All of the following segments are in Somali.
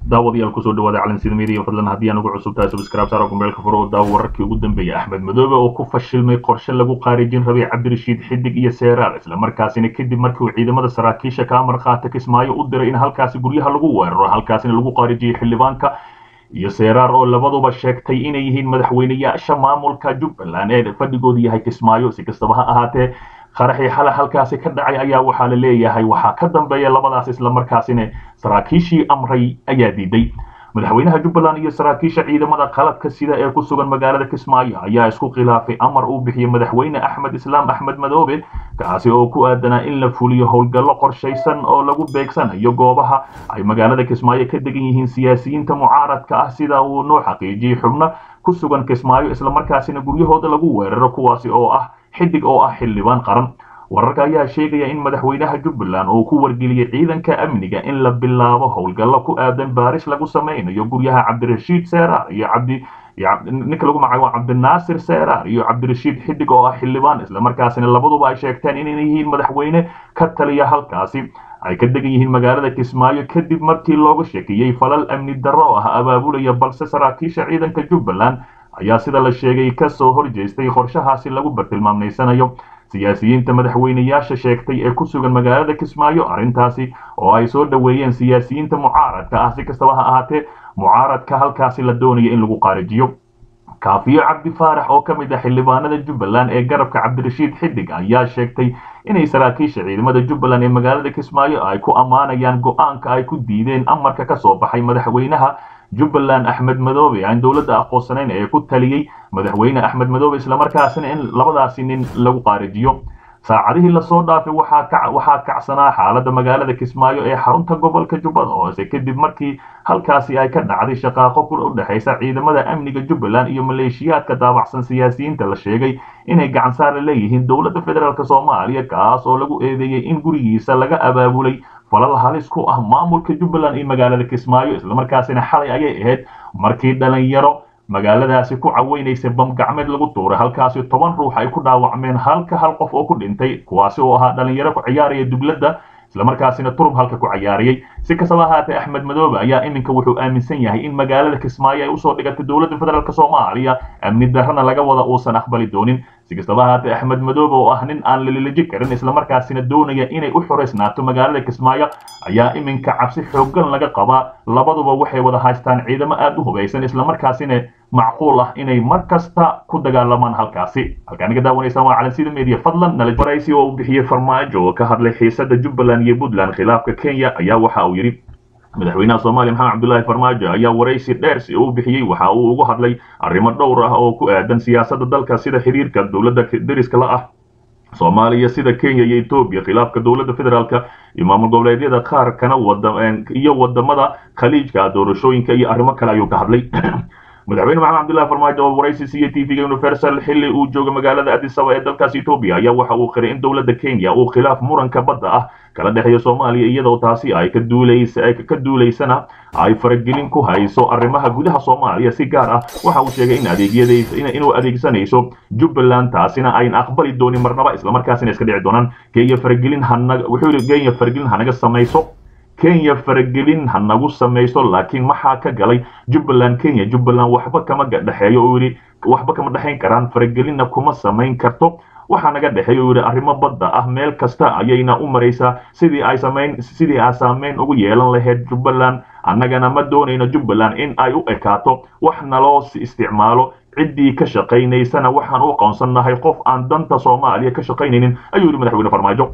daawadayaal kusoo dhawaada calansida media fadlan haddii aan ugu cusub tahay subscribe saara kumeelka furo oo daawo wararkii ugu dambeeyay axmed madoobe oo ku fashilmay qorshe lagu qaarijin rabay cabdirashiid xidig iyo seeraar islamarkaasina kadib markii uu ciidamada saraakiisha kaa markhaati kismaayo u diray in halkaasi guryaha lagu weeraro halkaasina lagu qaarijiyey xildhibaanka iyo seeraar oo labaduba sheegtay inay yihiin madaxweyneyaasha maamulka jubbaland ee fadhigoodu yahay kismaayo si kastaba ha ahaatee qaraxii xalay halkaasi ka dhacay ayaa waxaa la leeyahay waxaa ka dambeeya labadaas islamarkaasina saraakiishii amray ayaa diiday madaxweynaha jubbaland iyo saraakiisha ciidamada qalabka sida ee ku sugan magaalada kismaayo ayaa isku khilaafay amar uu bixiyey madaxweyne axmed islaam axmed madoobe kaasi oo ku aadanaa in la fuliyo howlgallo qorshaysan oo lagu beegsanayo goobaha ay magaalada kismaayo ka degan yihiin siyaasiyiinta mucaaradka ah sida uu noo xaqiijiyey xubno ku sugan kismaayo islamarkaasina guryahooda lagu weeraro kuwaasi oo ah xidig oo ah xildhibaan qaran wararka ayaa sheegaya in madaxweynaha jubbaland uu ku wargeliyey ciidanka amniga in la bilaabo howlgallo ku aadan baaris lagu samaynayo guryaha cabdirashiid seeraar iyo cabdi ninka lagu magacaabo cabdinaasir seeraar iyo cabdirashiid xidig oo ah xildhibaan islamarkaasina labaduba ay sheegteen inay yihiin madaxweyne ka taliya halkaasi ay ka degan yihiin magaalada kismaayo kadib markii looga sheekiyey falal amni darro oo ah abaabulaya balse saraakiisha ciidanka jubbaland ayaa sida la sheegay ka soo horjeestay qorshahaasi lagu bartilmaamaysanayo siyaasiyiinta madaxweyneyaasha sheegtay ee ku sugan magaalada kismaayo arrintaasi oo ay soo dhoweeyeen siyaasiyiinta mucaaradka ah si kastaba ha ahaatee mucaaradka halkaasi la doonaya in lagu qaarijiyo kaafiyo cabdi faarax oo ka mid ah xildhibaanada jubbaland ee garabka cabdirashiid xidig ayaa sheegtay inay saraakiisha ciidamada jubbaland ee magaalada kismaayo ay ku ammaanayaan go-aanka ay ku diideen amarka ka soo baxay madaxweynaha jubbaland axmed madoobe aan dowladda aqoonsanayn ee ku taliyey madaxweyne axmed madoobe islamarkaasina in labadaasi nin lagu qaarijiyo saacadihii lasoo dhaafay waxaa kacsanaa xaaladda magaalada kismaayo ee xarunta gobolka jubbada hoose kadib markii halkaasi ay ka dhacday shaqaaqo ku u dhexaysa ciidamada amniga jubbaland iyo maleeshiyaadka daabacsan siyaasiyiinta la sheegay inay gacansaar la leeyihiin dowladda federaalk soomaaliya kaas oo lagu eedeeyey in gurigiisa laga abaabulay falal halis ku ah maamulka jubbaland iyo magaalada kismaayo islamarkaasina xalay ayay ahayd markii dhalinyaro magaaladaasi ku caweynaysay bam gacmeed lagu tuuray halkaasi toban ruux ay ku dhaawacmeen halka hal qof oo ku dhintay kuwaasi oo ahaa dhalinyaro ku ciyaaraya dugladda islamarkaasina turub halka ku cayaariyey si kastaba ahaatee axmed madoobe ayaa iminka wuxuu aaminsan yahay in magaalada kismaayo ay usoo dhigatay dowladda federaalk soomaaliya amni darrana laga wada uusan aqbali doonin si kastaba ahaatee axmed madoobe oo ah nin aan lalilaji karin islamarkaasina doonaya inay u xoraysnaato magaalada kismaayo ayaa iminka cabsi xooggan laga qabaa labaduba waxay wada haystaan ciidamo aad u hubaysan islamarkaasina macquul ah inay mar kasta ku dagaalamaan halkaasi halkaa naga daawanaysaan waa calansida media fadlan nala baraysi oo uu bixiyey farmaajo oo ka hadlay xiisada jubbaland iyo puntland khilaafka kenya ayaa waxa uu yidhi madaxweynaha soomaaliya maxamed cabdullaahi farmaajo ayaa waraysi dheer si uu bixiyey waxa uu ugu hadlay arrimo dhowr ah oo ku aadan siyaasadda dalka sida xiriirka dowladda deriska la ah soomaaliya sida kenya iyo etoobiya khilaafka dowladda federaalka iyo maamul goboleedyada qaar kana wada iyo wadamada khaliijka doorashooyinka iyo arrimo kale ayuu ka hadlay madaxweyne maxamed cabdullahi farmaajo oo waraysi siiyey tvga universal xilli uu jooga magaalada adisaba ee dalkaas etoobiya ayaa waxa uu qiray in dowladda kenya uu khilaaf muranka badda ah kala dhexeeya soomaaliya iyadoo taasi ay ka duulaysa ka duulaysana ay faragelin ku hayso arrimaha gudaha soomaaliya si gaar ah waxa uu sheegay in adeegyadaysa inuu adeegsanayso jubbaland taasina ayn aqbali doonin marnaba islamarkaasina iska dhici doonaan kenya faragelin hanaga wuxuu yidhi kenya faragelin hanaga samayso kenya faragelin ha nagu samayso laakiin maxaa ka galay jubbaland kenya jubbaland waxba kama dhexeeyo uu yidhi waxba kama dhexayn karaan faragelinna kuma samayn karto waxaa naga dhexeeya uu yidhi arrimo badda ah meel kasta ayayna u maraysaa sidii ay samayn sidii ay saameyn ugu yeelan lahayd jubbaland annagana ma doonayno jubbaland in ay u ekaato wax naloo isticmaalo ciddii ka shaqaynaysana waxaan u aqoonsannahay qof aan danta soomaaliya ka shaqaynaynin ayuu yidhi madaxweyne farmaajo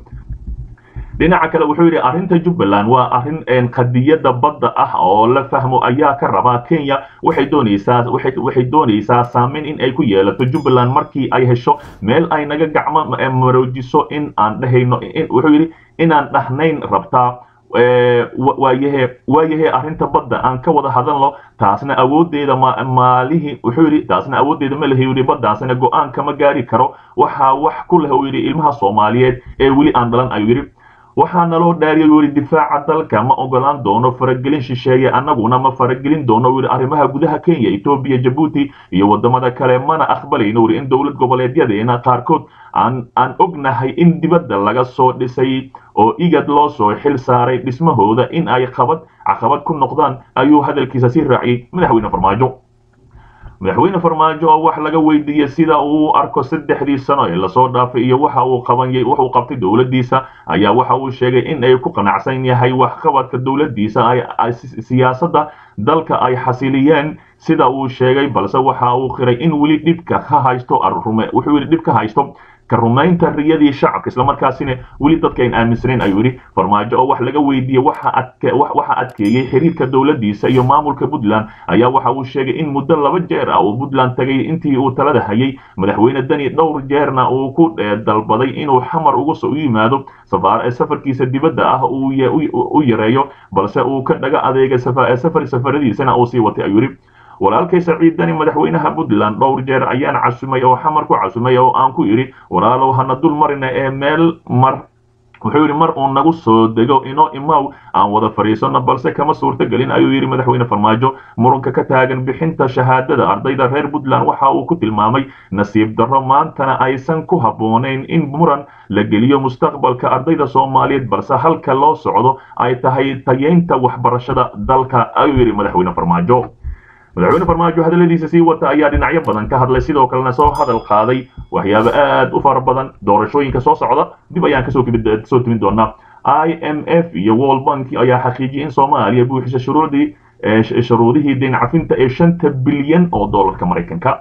dhinaca kale wuxuu yidhi arrinta jubbaland waa arrin qadiyadda badda ah oo la fahmo ayaa ka rabaa kenya waxay doonaysaa waxay doonaysaa saameyn in ay ku yeelato jubbaland markii ay hesho meel ay naga gacmo maroojiso in aan dhehayno wuxuu yidhi inaan dhahnayn rabtaa waayahe waayahe arrinta badda aan ka wada hadalno taasna awooddeeda maalihi wuxuu yidhi taasna awooddeeda ma lehi yidhi baddaasna go-aan kama gaari karo waxaa wax ku leh uu yidhi ilmaha soomaaliyeed ee weli aan dhalan ayuu yidhi waxaa naloo dhaariyay weli difaaca dalka ma ogolaan doono faragelin shisheeye annaguna ma faragelin doono weli arrimaha gudaha kenya etoobiya jabuuti iyo wadamada kale mana aqbalayno weli in dowlad goboleedyadeena qaarkood aan aan ognahay in dibadda laga soo dhisay oo igad loo soo xil saaray dhismahooda in ay qabad caqabad ku noqdaan ayuu hadalkiisa sii raaciyey madaxweyne farmaajo madaxweyne farmaajo oo wax laga weydiiyey sida uu u arko saddexdii sano ee lasoo dhaafay iyo waxa uu qabanayay wax uu qabtay dowladdiisa ayaa waxa uu sheegay in ay ku qanacsan yahay waxqabadka dowladdiisa ay siyaasadda dalka ay xasiliyeen sida uu sheegay balse waxa uu qiray in weli dhibka ka haysto wuxuu weli dhib ka haysto ka rumaynta riyadii shacabka islamarkaasina weli dadka ayn aaminsanayn ayuu yidhi farmaajo oo wax laga weydiiyey waxa adkeeyey xiriirka dowladdiisa iyo maamulka puntland ayaa waxa uu sheegay in muddo laba jeer ah uu puntland tagay intii uu talada hayay madaxweyne dani dhowr jeerna uu ku dalbaday inuu xamar uga soo yimaado safarkiisa dibadda ah u yareeyo balse uu ka dhaga adeegay safar safaradiisana uu sii watay ayuu yidhi walaalkay saciid dani madaxweynaha puntland dhowr jeer ayaan casumay oo xamar ku casumay oo aan ku idhi walaalow hana dul marina ee meel mar wuxuu yidhi mar uu nagu soo dego inoo imaw aan wada fadhiisanno balse kama suurtogelin ayuu yidhi madaxweyne farmaajo muranka ka taagan bixinta shahaadada ardayda reer puntland waxa uu ku tilmaamay nasiib darro maantana aysan ku habboonayn in muran la geliyo mustaqbalka ardayda soomaaliyeed balse halka loo socdo ay tahay tayeynta waxbarashada dalka ayuu yidhi madaxweyne farmaajo madaxweyne farmaajo hadalladiisa sii wata ayaa dhinacyo badan ka hadlay sidoo kalena soo hadal qaaday waxyaabo aad u fara badan doorashooyinka soo socda dib ayaan kasoo soo timin doonaa i m f iyo world bank ayaa xaqiijiyay in soomaaliya buuxisa shuruudii shuruudihii deyn cafinta ee shanta bilyan oo doolarka maraykanka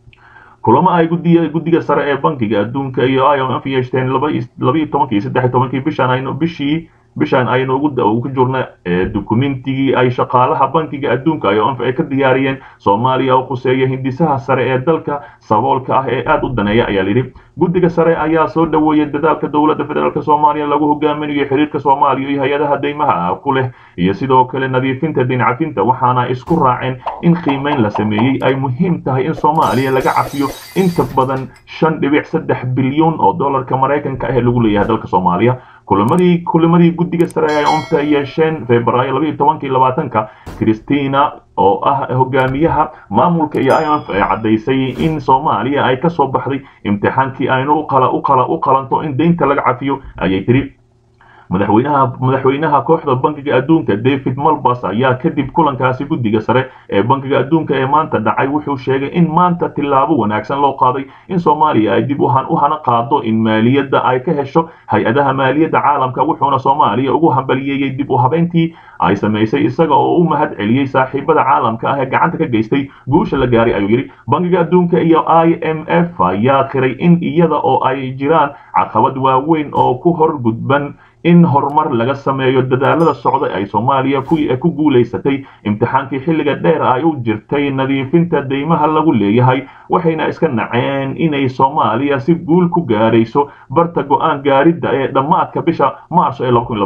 kulamo ay gudiga guddiga sare ee bankiga adduunka iyo i m f yeeshteen labaiyo tobankii saddex tobankii bishan aynu bishii bishan aynu ugu jirna dukumentigii ay shaqaalaha bankiga adduunka ay ka diyaariyeen soomaaliya oo khuseeya hindisaha sare ee dalka saboolka ah ee aad u daneeya ayaa layidhi guddiga sare ayaa soo dhoweeyey dadaalka dowladda federaalk soomaaliya lagu hogaaminayo xiriirka soomaaliya iyo hay-adaha deymaha ku leh iyo sidoo kale nadiifinta dincafinta waxaana isku raaceen in qiimeyn la sameeyey ay muhiim tahay in soomaaliya laga cafiyo inta badan shan dhibic saddex bilyuun oo dollarka maraykanka ah ee lagu leeyahay dalka soomaaliya kulamadii kulamadii guddiga sare ay omta yeesheen febraayo labaiyo tobankii labaatanka christina oo ah hogaamiyaha maamulka iyo i m f ay caddaysay in soomaaliya ay ka soo baxday imtixaankii aynu uqala uqala u qalanto in deynta laga cafiyo ayay tiri madaxweynaha madaxweynaha kooxda bankiga adduunka david malbas ayaa kadib kulankaasi guddiga sare ee bankiga adduunka ee maanta dhacay wuxuu sheegay in maanta tillaabo wanaagsan loo qaaday in soomaaliya ay dib u hana qaado in maaliyadda ay ka hesho hay-adaha maaliyadda caalamka wuxuuna soomaaliya ugu hambaliyeeyey dib u habeyntii ay samaysay isaga oo u mahad celiyey saaxiibada caalamka ah ee gacanta ka geystay guusha la gaaray ayuu yidhi bankiga adduunka iyo i m f ayaa qiray in iyada oo ay jiraan caqabad waaweyn oo ku hor gudban in horumar laga sameeyo dadaalada socda ay soomaaliya ku guulaysatay imtixaankii xilliga dheer ay u jirtay nadiifinta deymaha lagu leeyahay waxayna iska naceen inay soomaaliya si guul ku gaarayso barta go-aan gaaridda ee dhammaadka bisha maarso ee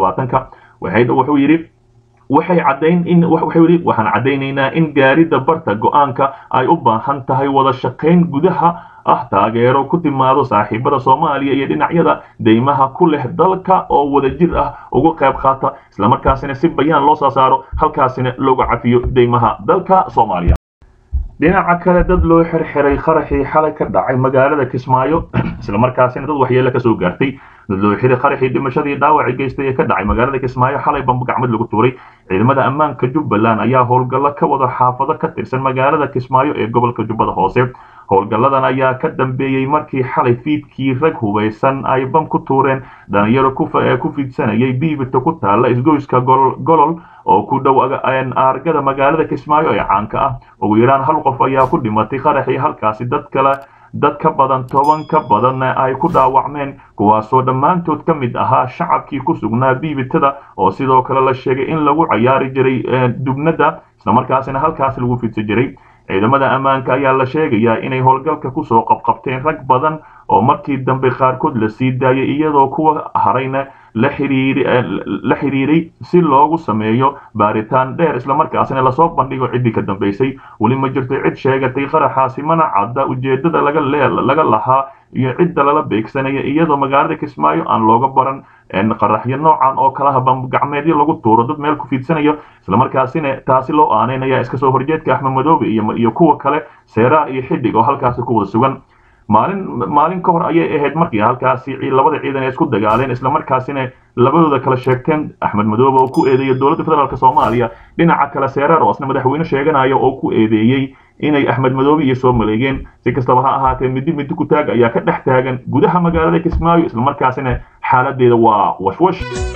wuxuu yidhi waxay caddayn in wuxuu yidhi waxaan caddaynaynaa in gaaridda barta go-aanka ay u baahan tahay wada shaqayn gudaha ah taageero ku timaado saaxiibada soomaaliya iyo dhinacyada deymaha ku leh dalka oo wadajir ah uga qayb qaata islamarkaasina si bayaan loo soo saaro halkaasina looga cafiyo deymaha dalka soomaaliya dhinaca kale dad loo xirxiray qaraxii xalay ka dhacay magaalada kismaayo islamarkaasina dad waxyeele kasoo gaartay dad loo xiray qaraxii dhimashadii dhaawaci geystay ee ka dhacay magaalada kismaayo xalay bamba gacmad lagu tuuray ciidamada ammaanka jubbaland ayaa howlgallo ka wada xaafado ka tirsan magaalada kismaayo ee gobolka jubbada hoose howlgalladan ayaa ka dambeeyey markii xalay fiidkii rag hubaysan ay bam ku tuureen dhalinyaro ku fidsanayay biibita ku taalla isgoyska golol oo ku dhow aargada magaalada kismaayo ee caanka ah ugu yaraan hal qof ayaa ku dhimatay qaraxii halkaasi dad kale dad ka badan toban ka badanna ay ku dhaawacmeen kuwaasoo dhammaantood ka mid ahaa shacabkii ku sugnaa biibitada oo sidoo kale la sheegay in lagu cayaari jiray dubnada islamarkaasina halkaasi lagu fidsan jiray ciidamada ammaanka ayaa la sheegayaa inay howlgalka kusoo qabqabteen rag badan oo markii dambe qaarkood la sii daayay iyadoo kuwa harayna la xiriiray si loogu sameeyo baaritaan dheer islamarkaasina lasoo bandhigo ciddii ka dambaysay weli ma jirto cid sheegatay qaraxaasi mana cadda ujeedada laga lahaa iyo cidda lala beegsanaya iyadoo magaalada kismaayo aan looga baran qaraxyo noocan oo kalaha bambagacmeedyo lagu tuuro dad meel ku fiidsanayo islamarkaasina taasi loo aaneynaya iska soo horjeedka axmed madoobe iyo kuwa kale seeraar iyo xidhig oo halkaasi ku wada sugan maalin maalin ka hor ayay ahayd markii halkaasi labada ciidan ay isku dagaaleen islamarkaasina labadooda kala sheegteen axmed madoobe oo ku eedeeyay dowladda federaalk soomaaliya dhinaca kale seeraar oo asna madaxweyne sheeganaya oo ku eedeeyey inay axmed madoobe iyo soo maleegeen si kastaba ha ahaatee midi midi ku taag ayaa ka dhex taagan gudaha magaalada kismaayo islamarkaasina xaaladeeda waa washwash